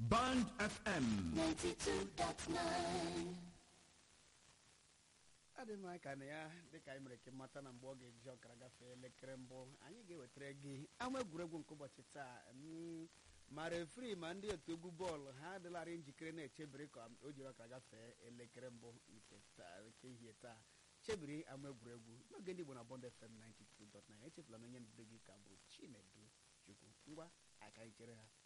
Band FM 92.9 adị m aka na ya dịka anyị mere ka mata na mgbe ọ ga-eji ọkara gafee elekere mbụ anyị ga-ewetara gị ama egwuregwu nke ụbọchị taa mm, ma refri ma ndị otu egwu bọọlụ ha adịlarị njikere na-echebiri ka o jiri ọkara gafee elekere mbụ nke taa nke ehihie taa chebiri ama egwuregwu n'oge ndị Igbo na Bond FM 92.9 echefula na onye nduzi gị ka bụ Chinedu Chukwu ngwa aka anyị chere ha